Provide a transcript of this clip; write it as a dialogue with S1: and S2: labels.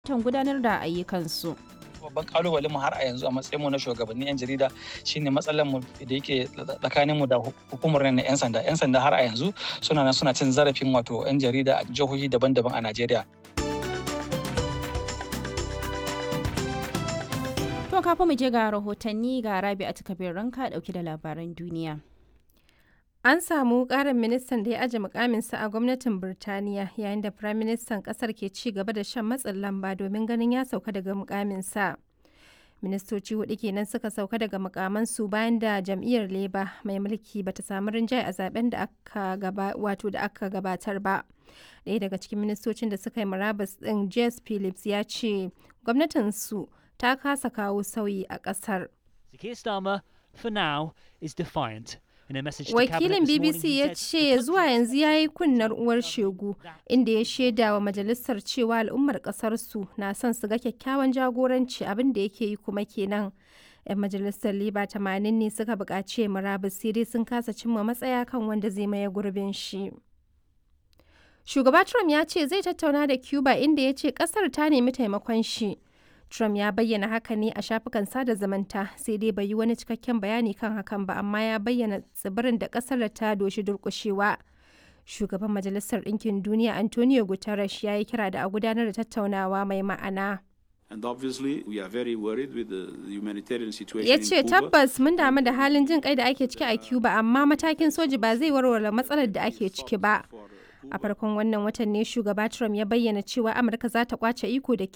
S1: tan gudanar da ayyukansu.
S2: babban kalubalen mu har a yanzu a matsayin mu na shugabannin yan jarida shine matsalar mu da yake tsakanin mu da hukumar na yan sanda yan sanda har a yanzu suna nan suna cin zarafin wato yan jarida a jihohi daban-daban a Najeriya
S1: To kafin mu je ga rahotanni ga Rabi a takabir ranka dauke da labaran duniya.
S3: An samu ƙarin ministan da ya aje mukaminsa a gwamnatin Birtaniya yayin da firaministan ƙasar ke ci gaba da shan matsin lamba domin ganin ya sauka daga mukaminsa. Ministoci hudu kenan suka sauka daga mukamansu bayan da jam'iyyar Labour mai mulki bata samu rinjaye a zaben da aka gaba wato da aka gabatar ba. Ɗaya daga cikin ministocin da suka yi murabus ɗin Jess Phillips ya ce gwamnatinsu ta kasa kawo sauyi a ƙasar.
S4: Keir Starmer, for now, is defiant.
S3: Wakilin BBC ya ce zuwa yanzu ya yi kunnar uwar shegu inda ya shaida wa majalisar cewa al'ummar ƙasarsu na son su ga kyakkyawan jagoranci abin da yake yi kuma kenan. 'Yan majalisar Liba 80 ne suka buƙaci murabus sai dai sun kasa cimma matsaya kan wanda zai maye gurbin shi. Shugaba Trump ya ce zai tattauna da Cuba inda ya ce ƙasar ta nemi taimakon shi. Trump ya bayyana haka ne a shafukan sada zumunta sai dai bai yi wani cikakken bayani kan hakan ba amma ya bayyana tsibirin da kasar ta doshi durkushewa. Shugaban Majalisar Ɗinkin Duniya Antonio Guterres ya yi kira da a gudanar da tattaunawa mai ma'ana.
S5: And obviously we are very worried with the, the humanitarian situation
S3: Ya
S5: in
S3: ce
S5: Cuba.
S3: tabbas mun damu da halin jin kai da ake ciki a Cuba amma matakin soji ba zai warware matsalar da ake ciki ba. A farkon wannan watan ne shugaba Trump ya bayyana cewa Amurka za ta kwace iko da